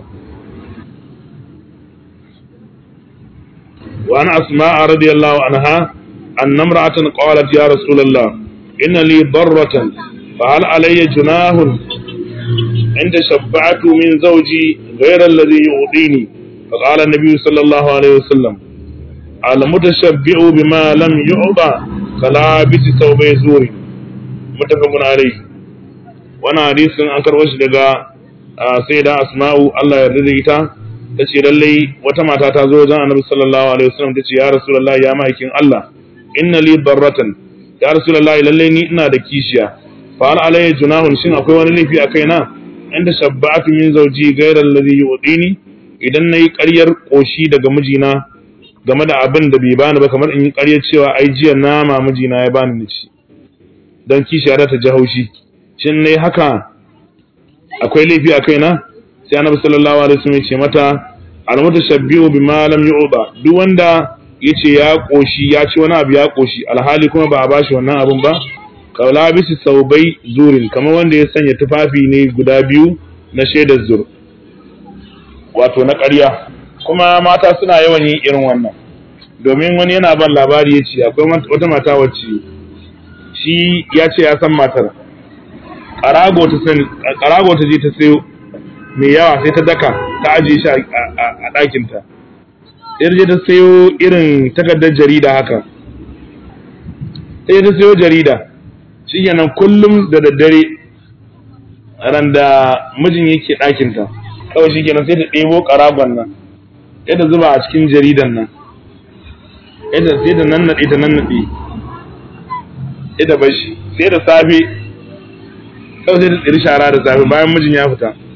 وعن أسماء رضي الله عنها أن امرأة قالت يا رسول الله إن لي ضرة فهل علي جناه عند شفعت من زوجي غير الذي يعطيني فقال النبي صلى الله عليه وسلم المتشبع بما لم يعطى كلابس ثوبي زور متفق عليه وانا حديث an karɓo shi daga sai da asma'u Allah ya yarda ita ta ce lallai wata mata ta zo wajen annabi sallallahu alaihi wasallam ta ce ya rasulullahi ya ma'aikin Allah inna li barratan ya rasulullahi lallai ni ina da kishiya fa hal alayya junahun shin akwai wani laifi a kaina inda shabba'atu min zawji ghayra alladhi yu'tini idan nayi ƙaryar koshi daga mijina game da abin da bai bani ba kamar in yi ƙaryar cewa ai jiya nama mijina ya bani ni ci dan kishiya ta ji haushi shin nayi haka akwai laifi a kaina sai annabi sallallahu alaihi wasallam ya ce mata almutashabbihu bima lam yu'da duk wanda yace ya koshi ya ci wani abu ya koshi alhali kuma ba a bashi wannan abun ba kaula bisi saubai zurin kamar wanda ya sanya tufafi ne guda biyu na shaidar zur wato na ƙarya kuma mata suna yawan yin irin wannan domin wani yana ban labari ya ce akwai wata mata wacce shi ya ce ya san matar ƙarago ta je ta sayo mai yawa sai ta daka ta ajiye shi a ɗakinta sai je ta sayo irin takardar jarida haka sai ta sayo jarida shi kenan kullum da daddare ran da mijin yake ɗakinta kawai shi kenan sai ta ɗebo ƙaragon nan sai ta zuba a cikin jaridan nan sai ta nannaɗe ta nannaɗe sai ta bashi sai da safe kawai sai ta tsiri shara da safe bayan mijin ya fita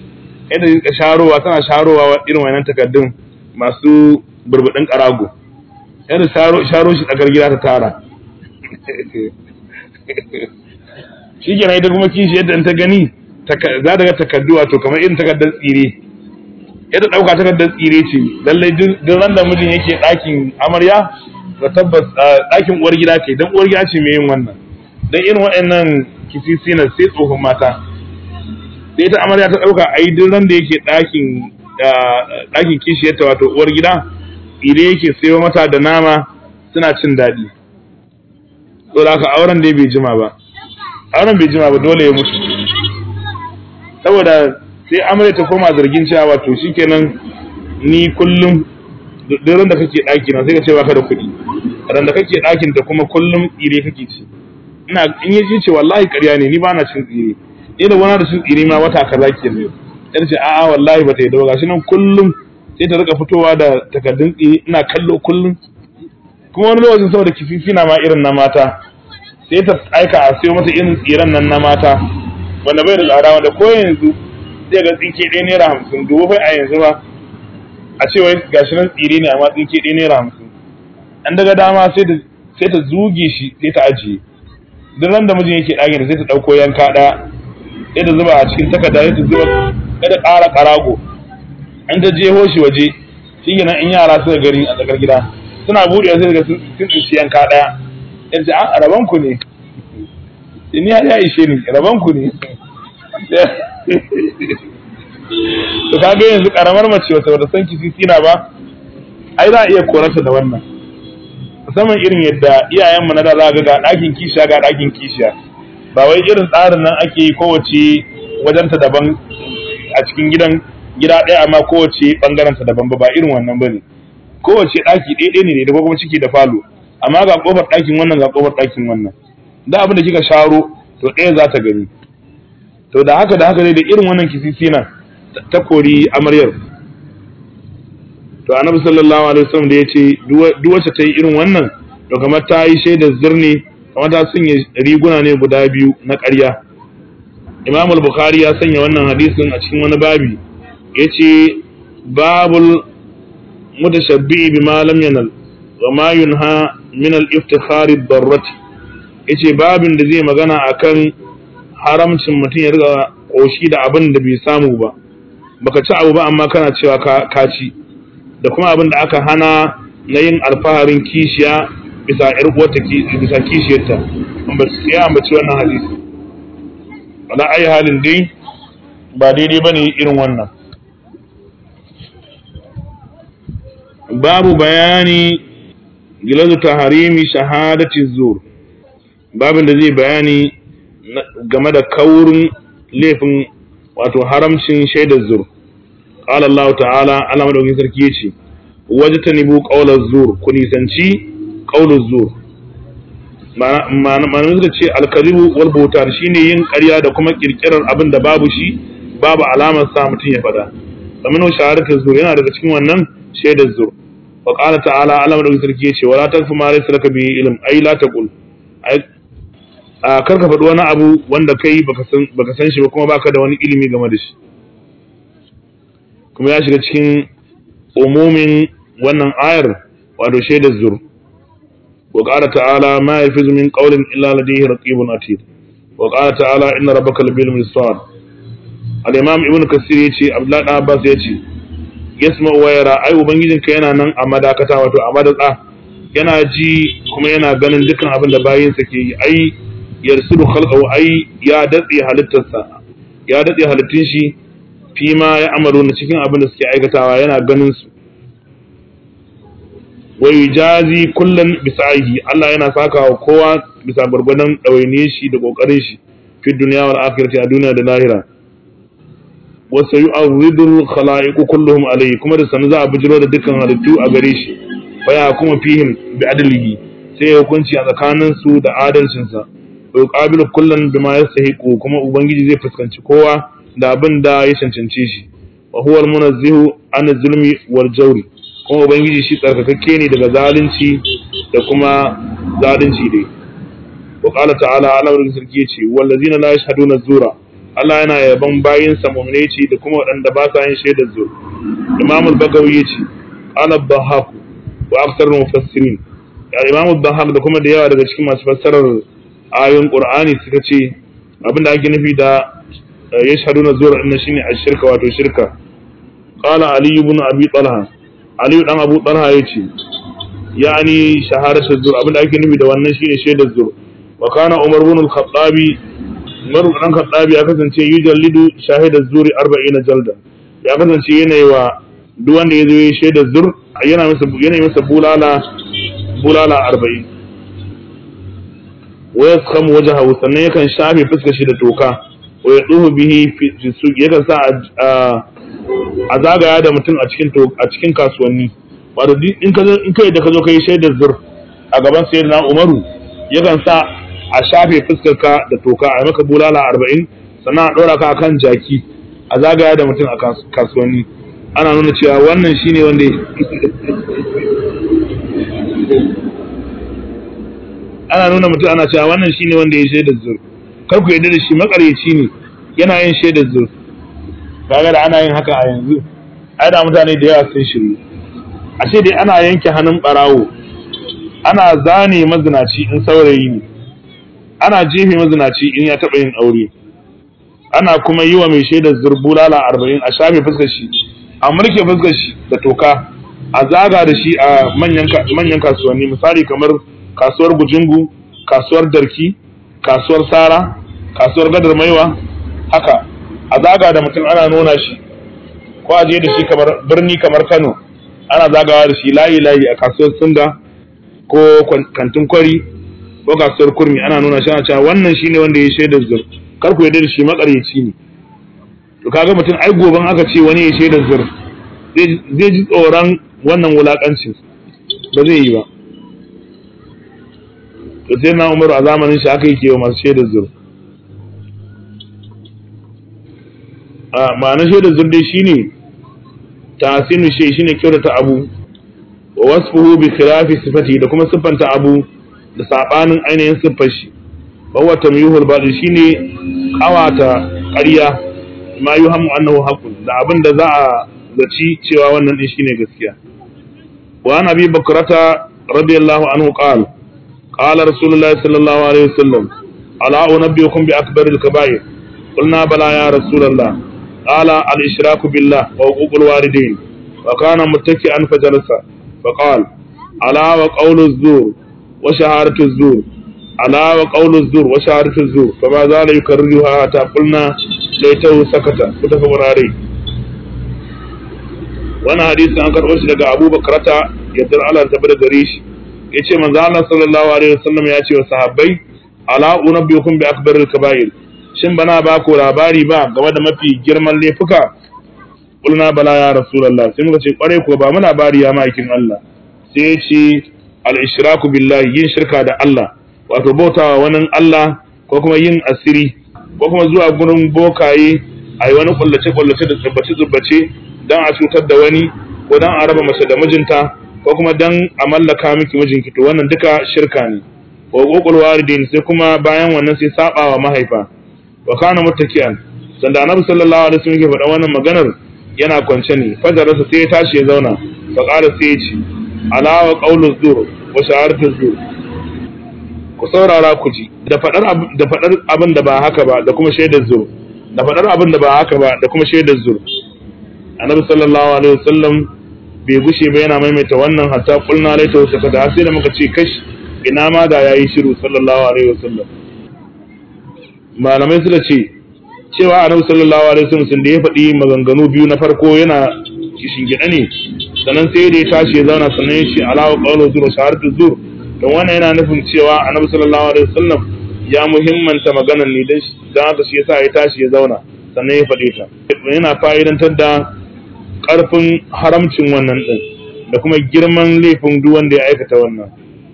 yadda ka sharowa tana sharowa irin wannan takardun masu burbudin karago yadda sharo shi tsakar gida ta tara shi kenan ita kuma kishi yadda ta gani za ta ga takardu wato kamar irin takardar tsire yadda ɗauka takardar tsire ce lallai duk ran da mijin yake ɗakin amarya ga tabbas ɗakin uwar gida ce don uwar gida ce mai yin wannan don irin waɗannan kisisi na sai tsohon mata sai ita amarya ta ɗauka a yi duk ran da yake ɗakin ɗakin kishiyarta wato uwar gida tsire yake sayo mata da nama suna cin daɗi saboda haka auren dai bai jima ba auren bai jima ba dole ya mutu saboda sai amarya ta koma zargin cewa wato shikenan ni kullum duk da kake ɗaki na sai ka ce baka da kuɗi ran da kake ɗakin ta kuma kullum tsire kake ci ina in yi ce wallahi ƙarya ne ni ba na cin tsire ni da wani da cin tsire ma wata kaza ke ne ya ce a'a wallahi ba ta yi da gashi nan kullum sai ta rika fitowa da takardun tsire ina kallo kullum kuma wani lokacin saboda kififi na ma irin na mata sai ta aika a siyo mata irin tsiren nan na mata wanda bai da tsada wanda ko yanzu zai ga tsinke ɗaya naira hamsin dubu bai a yanzu ba a ce wai gashi nan tsire ne amma tsinke ɗaya naira hamsin an daga dama sai ta sai ta zuge shi sai ta ajiye duk ran da mijin yake ɗakin sai ta ɗauko yanka ɗaya sai ta zuba a cikin takarda sai ta zuba sai ta ƙara ƙarago an ta jeho shi waje shi kenan in yara suka gani a tsakar gida suna buɗewa sai daga sun tsinci yanka ɗaya in ce a raban ku ne ni ya ishe ni raban ku ne to kaga yanzu karamar mace wata wata san kisisi na ba ai za a iya korarta da wannan musamman irin yadda iyayenmu na da za ga ga ɗakin kishiya ga ɗakin kishiya ba wai irin tsarin nan ake yi kowace wajenta daban a cikin gidan gida ɗaya amma kowace ɓangarenta daban ba ba irin wannan ba ne kowace ɗaki ɗaya ne da kuma ciki da falo amma ga ƙofar ɗakin wannan ga ƙofar ɗakin wannan da abin da kika sharo to ɗaya za ta gani to da haka da haka dai da irin wannan kisisi na ta kori amaryar to annabi sallallahu alaihi wasallam da yace duk wacce ta yi irin wannan to kamar ta yi shaidar zirne kamar ta sanya riguna ne guda biyu na ƙarya imam al-bukhari ya sanya wannan hadisin a cikin wani babi yace babul mutashabbi bima lam yanal wa ma yunha min al-iftikhari ad-darrati yace babin da zai magana akan haramcin mutum ya riga koshi da abin da bai samu ba baka ci abu ba amma kana cewa ka ci da kuma abin da aka hana na yin alfaharin kishiya bisa ƴar uwarta bisa kishiyarta ba su ya ambaci wannan hadisi wala ayi halin dai ba daidai bane irin wannan babu bayani gilazu taharimi shahadati zur babin da zai bayani game da kaurin laifin wato haramcin shaidar zur qala Allah ta'ala Allah madaukakin sarki yace wajtanibu qawlaz zur ku nisanci qawlaz zur ma'ana suka ce alkaribu wal bautar shine yin ƙarya da kuma kirkirar abin da babu shi babu alamar sa mutum ya fada kamar shahadatu zur yana daga cikin wannan shaidar zur wa qala ta'ala Allah madaukakin sarki yace wala takfu ma laysa laka bihi ilm ai la taqul a karka faɗi wani abu wanda kai baka san shi ba kuma baka da wani ilimi game da shi kuma ya shiga cikin umumin wannan ayar wato shaidar zur wa qala ta'ala ma yafizu min qawlin illa ladayhi raqibun atid wa qala ta'ala inna rabbaka labil mirsad al-imam ibn kasir yace abdullah dan abbas yace yasma wa yara ai ubangijinka yana nan a madakata wato a madatsa yana ji kuma yana ganin dukkan abin da bayinsa ke yi ai yarsudu khalqahu ai ya datse halittarsa ya datse halittun shi fi ma ya amaru na cikin abin da suke aikatawa yana ganin su wa yujazi kullan bisa'ihi Allah yana saka wa kowa bisa gurgurdan dawaine shi da kokarin shi fi dunya wal akhirati a duniya da lahira wa sayu'awridu khalaiqu kulluhum alayhi kuma da sanu za a bijiro da dukkan halittu a gare shi fa ya kuma fihim bi adlihi sai ya hukunci a tsakanin su da adalcinsa wa yuqabilu kullan bima yastahiqu kuma ubangiji zai fuskanci kowa da abin da ya cancance shi wa huwa al-munazzihu an zulmi wal jawri kuma ubangiji shi tsarkakakke ne daga zalunci da kuma zalunci dai wa qala ta'ala ala wa sarki yace wallazina la yashhaduna zura Allah yana yaban bayinsa mu'mine ce da kuma waɗanda ba sa yin shaidar zur Imam al-Bagawi yace qala ad-Dhahhak wa aktsar mufassirin ya Imam ad-Dhahhak da kuma da yawa daga cikin masu fassarar ayoyin Qur'ani suka ce abinda ake nufi da yashhaduna zur din shine ash-shirka wato shirka qala Ali ibn Abi Talha Ali dan Abu Talha yace yani shahadatu zur abinda ake nufi da wannan shine shaidar zur wa kana Umar ibn al-Khattabi Umar dan Khattabi ya kasance yujallidu shahidaz zuri 40 jalda ya kasance yana yi wa duk wanda ya zo ya shaida zur yana masa yana masa bulala bulala 40 wa yaskhamu wajhahu sannan yakan shafe fuskar shi da toka wa yaduhu bihi fi suq yakan sa a zagaya da mutum a cikin a cikin kasuwanni wato in ka in kai da ka zo kai shaidar zur a gaban sayyidina Umaru yakan sa a shafe fuskarka da toka a maka bulala arba'in sannan a ɗora ka kan jaki a zagaya da mutum a kasuwanni ana nuna cewa wannan shine wanda ana nuna mutum ana cewa wannan shine wanda ya shaidar zur kar ku yarda da shi makaryaci ne yana yin shaidar zur kaga da ana yin haka a yanzu ai da mutane da yawa sun shiru ashe dai ana yanke hannun barawo ana zane mazinaci in saurayi ne ana jefe mazinaci in ya taɓa yin aure ana kuma yi wa mai shaidar zurbulala arba'in a shafe fuskar shi a mulke fuskar shi da toka a zaga da shi a manyan kasuwanni misali kamar kasuwar gujingu kasuwar darki kasuwar sara kasuwar gadar maiwa haka a zaga da mutum ana nuna shi ko a je da shi kamar birni kamar kano ana zagawa da shi layi layi a kasuwar sunga ko kantin kwari ko kasuwar kurmi ana nuna shi ana cewa wannan shine wanda ya shaidar zur kar ku yarda da shi makaryaci ne to kaga mutum ai goban aka ce wani ya shaidar zur zai ji tsoron wannan wulakancin ba zai yi ba to sai na umaru a zamanin shi aka yi kewa masu shaidar zur a ma'anar shaidar zur dai shine tasinu shi shine kyautata abu wa wasfuhu bi khilafi sifati da kuma siffanta abu da sabanin ainihin siffar shi bawa tamyihul batil shine kawata ƙarya ma yuhammu annahu haqqun da abin da za a zaci cewa wannan din shine gaskiya wa an abi bakrata radiyallahu anhu qala qala rasulullahi sallallahu alaihi wasallam ala unabbiukum bi akbaril kaba'ir qulna bala ya rasulullah qala al ishraku billah wa uququl walidain wa kana muttaki'an fajalasa فقال ألا وقول الزور وشهادة الزور ألا وقول الزور وشهادة الزور فما زال يكررها حتى قلنا ليته سكت متفق عليه wani hadisi an karɓo shi daga Abu Bakrata yadda Allah ta bada gare shi yace manzo Allah sallallahu alaihi wasallam ya ce wa sahabbai ala unabbiukum bi akbaril kaba'ir shin bana ba ku labari ba game da mafi girman laifuka kulna bala ya rasulullah sai muka ce kware ko ba mu labari ya ma'aikin Allah sai ya ce al-ishraku billahi yin shirka da Allah wato bautawa wani Allah ko kuma yin asiri ko kuma zuwa gurin bokaye a yi wani kullace kullace da tsubbace tsubbace dan a cutar da wani ko dan a raba mace da mijinta ko kuma dan a mallaka miki mijinki to wannan duka shirka ne wa uqul walidain sai kuma bayan wannan sai saba wa mahaifa wa kana muttaki'an sanda annabi sallallahu alaihi wasallam yake faɗa wannan maganar yana kwance ne fajararsa sai ya tashi ya zauna fa qala sai ya ce ala wa qawlu zur wa shahadatu zur ku saurara ku ji da fadar da fadar abin da ba haka ba da kuma shaidar zur da fadar abin da ba haka ba da kuma shaidar zur annabi sallallahu alaihi wasallam bai gushe ba yana maimaita wannan hatta kulna laita wata kada sai da muka ce kash ina ma da yayi shiru sallallahu alaihi wasallam malamai suka ce cewa annabi sallallahu alaihi wasallam sun da ya faɗi maganganu biyu na farko yana gida ne sannan sai da ya tashi ya zauna sannan ya ce alawa qawlu zur shahadatu zur don wannan yana nufin cewa annabi sallallahu alaihi wasallam ya muhimmanta maganar ne dan dan haka shi yasa ya tashi ya zauna sannan ya faɗe ta yana fa'idantar da ƙarfin haramcin wannan din da kuma girman laifin duk wanda ya aikata wannan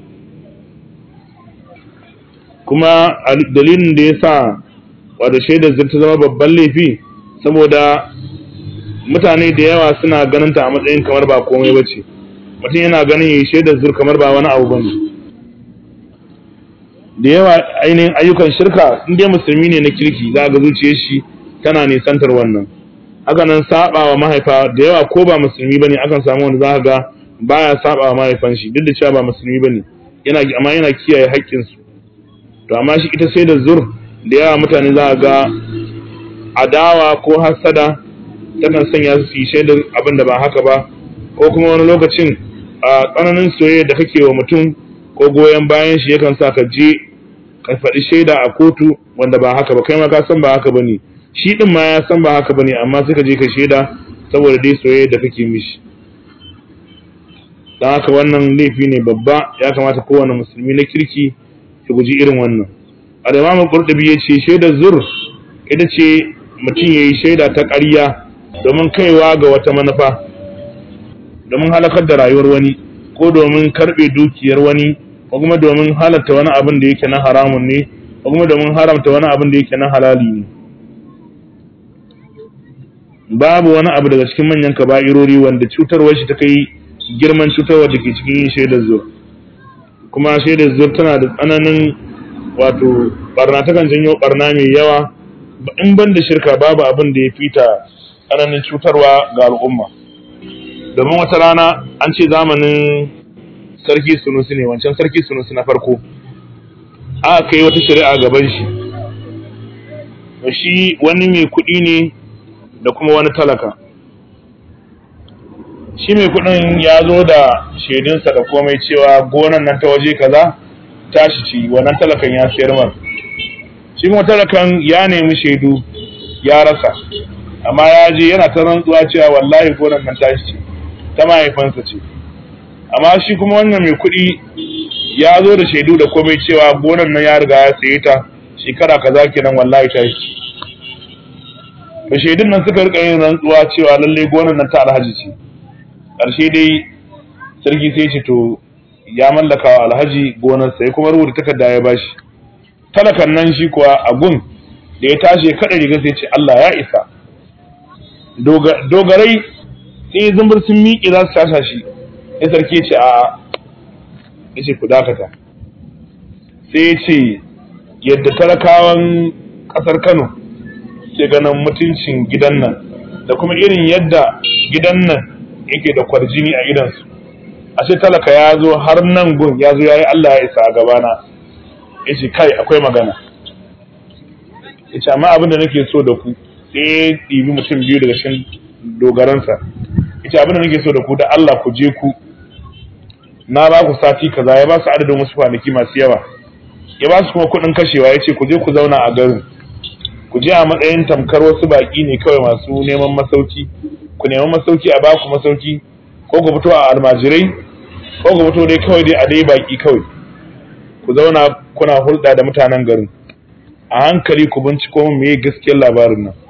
kuma dalilin da ya sa wadda shaidar zai ta zama babban laifi saboda mutane da yawa suna ganin ta a matsayin kamar ba komai ba ce mutum yana ganin ya yi shaidar zur kamar ba wani abu ba ne da yawa ainihin ayyukan shirka in dai musulmi ne na kirki za ga zuciyar shi tana nisantar wannan haka nan saba wa mahaifa da yawa ko ba musulmi bane akan samu wanda za ga baya saba wa mahaifan shi duk da cewa ba musulmi bane yana amma yana kiyaye haƙƙin su to amma shi ita sai da zur da yawa mutane za ga adawa ko hasada takan sanya su yi shaidar abin da ba haka ba ko kuma wani lokacin a tsananin soyayya da kake wa mutum ko goyon bayan shi yakan sa ka je ka faɗi shaida a kotu wanda ba haka ba kai ma ka san ba haka bane shi din ma ya san ba haka bane amma sai ka je ka shaida saboda dai soyayya da kake mishi dan haka wannan laifi ne babba ya kamata kowane musulmi na kirki ya guji irin wannan al-imam qurtubi yace shaidar zur ita ce mutum yayi shaida ta ƙarya domin kaiwa ga wata manufa domin halakar da rayuwar wani ko domin karbe dukiyar wani ko kuma domin halatta wani abin da yake na haramun ne ko kuma domin haramta wani abin da yake na halali ne babu wani abu daga cikin manyan kaba'irori wanda cutarwar shi ta kai girman cutarwar da ke cikin yin shaidar zur kuma shaidar zur tana da tsananin wato barna takan janyo barna mai yawa in ban da shirka babu abin da ya fita tsananin cutarwa ga al'umma domin wata rana an ce zamanin sarki sunusi ne wancan sarki sunusi na farko aka kai wata shari'a gaban shi shi wani mai kuɗi ne da kuma wani talaka shi mai kuɗin ya zo da shaidunsa da komai cewa gonan nan ta waje kaza tashi ci wannan talakan ya siyar mar shi kuma talakan ya nemi shaidu ya rasa amma ya je yana ta rantsuwa cewa wallahi gonan nan tashi ce ta mahaifansa ce amma shi kuma wannan mai kuɗi ya zo da shaidu da komai cewa gonan nan ya riga ya saye ta shekara kaza kenan wallahi tashi to shaidun nan suka rika yin rantsuwa cewa lalle gonan nan ta alhaji ce ƙarshe dai sarki sai ce to ya mallaka wa alhaji gonar sai kuma rubuta takarda ya bashi talakan nan shi kuwa a gun da ya tashi ya kada riga sai ce Allah ya isa dogarai sai zumbur sun miƙe za su tasha shi ya sarki ce a ya ce ku dakata sai ya ce yadda talakawan ƙasar Kano ke ganin mutuncin gidan nan da kuma irin yadda gidan nan yake da kwarjini a idansu ashe talaka ya zo har nan gun ya zo ya yi Allah ya isa a gabana ya ce kai akwai magana ya ce amma abin da nake so da ku sai ya ɗibi mutum biyu daga cikin dogaransa ya ce abin da nake so da ku da Allah ku je ku na ba ku sati kaza ya ba su adadin wasu kwanaki masu yawa ya ba su kuma kuɗin kashewa ya ce ku je ku zauna a garin ku je a matsayin tamkar wasu baƙi ne kawai masu neman masauki ku nemi masauki a baku masauki ko ku fito a almajirai ko ku fito dai kawai dai a dai baki kawai ku zauna kuna hulɗa da mutanen garin a hankali ku binciko min me gaskiyar labarin nan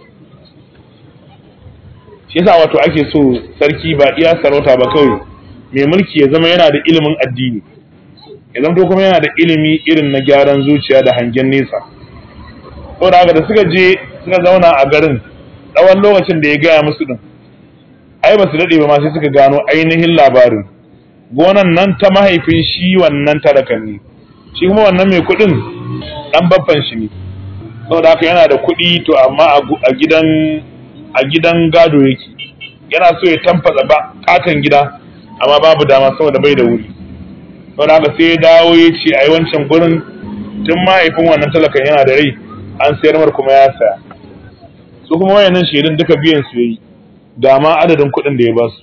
shi yasa wato ake so sarki ba iya sarauta ba kawai mai mulki ya zama yana da ilimin addini ya zama kuma yana da ilimi irin na gyaran zuciya da hangen nesa saboda haka da suka je suka zauna a garin tsawon lokacin da ya gaya musu din ai ba su daɗe ba ma sai suka gano ainihin labarin gonan nan ta mahaifin shi wannan talakan ne shi kuma wannan mai kuɗin ɗan babban shi ne saboda haka yana da kuɗi to amma a gidan a gidan gado yake yana so ya tamfasa ba katon gida amma babu dama saboda bai da wuri saboda haka sai ya dawo ya ce ai wancan gurin tun mahaifin wannan talakan yana da rai an sayar mar kuma ya saya su kuma wayannan shaidun duka biyan su yayi da ma adadin kuɗin da ya ba su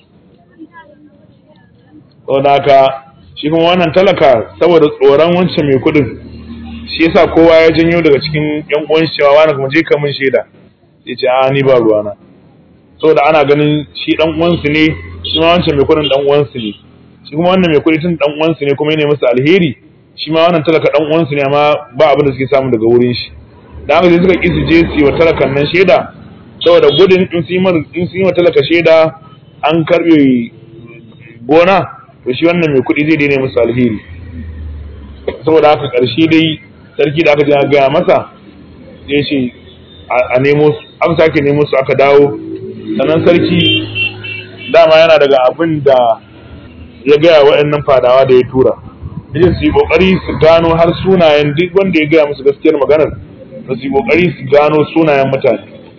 saboda haka shi kuma wannan talaka saboda tsoron wancan mai kuɗin shi yasa kowa ya janyo daga cikin yan uwan shi cewa wani kuma je ka min shaida ya ce a ni ba ruwana saboda ana ganin shi dan uwansu ne shi ma wancan mai kuɗin dan uwansu ne shi kuma wannan mai kuɗi tun dan uwansu ne kuma yana musu alheri shi ma wannan talaka dan uwansu ne amma ba abin da suke samu daga wurin shi da haka sai suka ƙi su je su yi wa talakan nan shaida saboda gudun in sun yi wa talaka shaida an karɓe gona to shi wannan mai kuɗi zai daina musu alheri saboda haka ƙarshe dai sarki da aka je aka gaya masa ya ce a nemo su aka sake nemo su aka dawo sannan sarki dama yana daga abin da ya gaya waɗannan fadawa da ya tura yace su yi ƙoƙari su gano har sunayen duk wanda ya gaya musu gaskiyar maganar da su yi ƙoƙari su gano sunayen mutane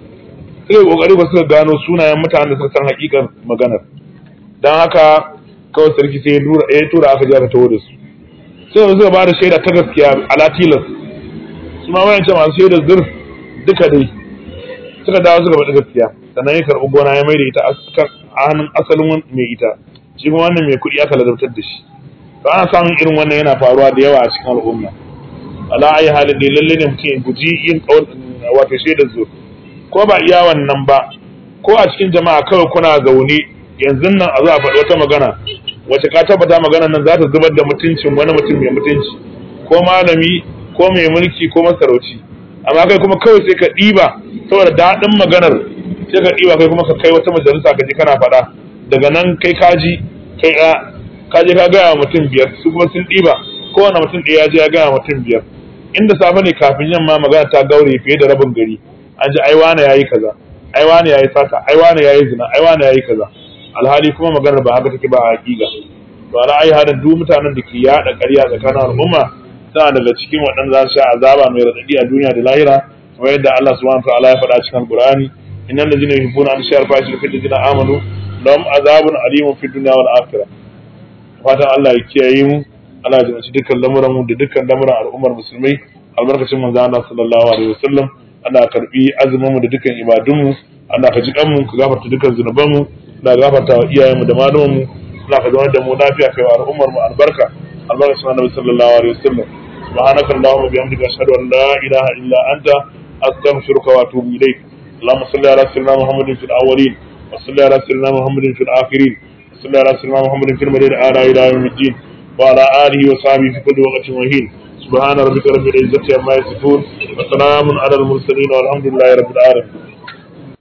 suka yi kokari ba suka gano sunayen mutanen da suka san hakikar maganar dan haka kawai sarki sai ya tura aka je aka taho da su sai suka ba da shaida ta gaskiya ala tilas su ma wayan masu shaida zurf duka dai suka dawo suka faɗi gaskiya sannan ya karɓi gona ya mai da ita a hannun asalin mai ita shi kuma wannan mai kuɗi aka ladabtar da shi to ana samun irin wannan yana faruwa da yawa a cikin al'umma ala ayi halin da lalle ne mutum ya guji yin wato shaidar zur ko ba iya wannan ba ko a cikin jama'a kawai kuna zaune yanzu nan a zo a faɗi wata magana wace ka tabbata maganar nan za ta zubar da mutuncin wani mutum mai mutunci ko malami ko mai mulki ko masarauci amma kai kuma kawai sai ka ɗiba saboda daɗin maganar sai ka ɗiba kai kuma ka kai wata majalisa ka ji kana faɗa daga nan kai kaji kai ɗaya ka je ka gaya wa mutum biyar su kuma sun ɗiba kowane mutum ɗaya ya je ya gaya wa mutum biyar inda safe ne kafin yamma magana ta gaure fiye da rabin gari an ji ai wane yayi kaza ai wane yayi sata ai wane yayi zina ai wane yayi kaza alhali kuma maganar ba haka take ba a hakika to ala ai hadin duk mutanen da ke yada ƙarya tsakanin al'umma suna daga cikin waɗanda za su sha azaba mai radadi a duniya da lahira kamar yadda Allah subhanahu wa ta'ala ya faɗa cikin Al-Qur'ani innal ladzina yuhibbuna an yashhara fahishatan fil ladzina amanu lahum azabun alimun fid dunya wal akhirah fatan Allah ya kiyaye mu Allah ya jinci dukkan lamuran mu da dukkan lamuran al'ummar musulmai albarkacin manzo Allah sallallahu alaihi wasallam Allah ya karbi azumin mu da dukkan ibadun mu Allah ka ji kan mu ka gafarta dukkan zunuban mu Allah ya gafarta wa iyayen mu da malaman mu Allah ka zama da mu lafiya kai wa al'ummar mu albarka albarkacin annabi sallallahu alaihi wasallam سبحانك اللهم وبحمدك اشهد ان لا اله الا انت استغفرك واتوب اليك اللهم صل على سيدنا محمد في الاولين وصل على سيدنا محمد في الاخرين وصل على سيدنا محمد في المدينه اعلى الى يوم الدين وعلى اله وصحبه في كل وقت وحين سبحان ربك رب العزه عما يصفون وسلام على المرسلين والحمد لله رب العالمين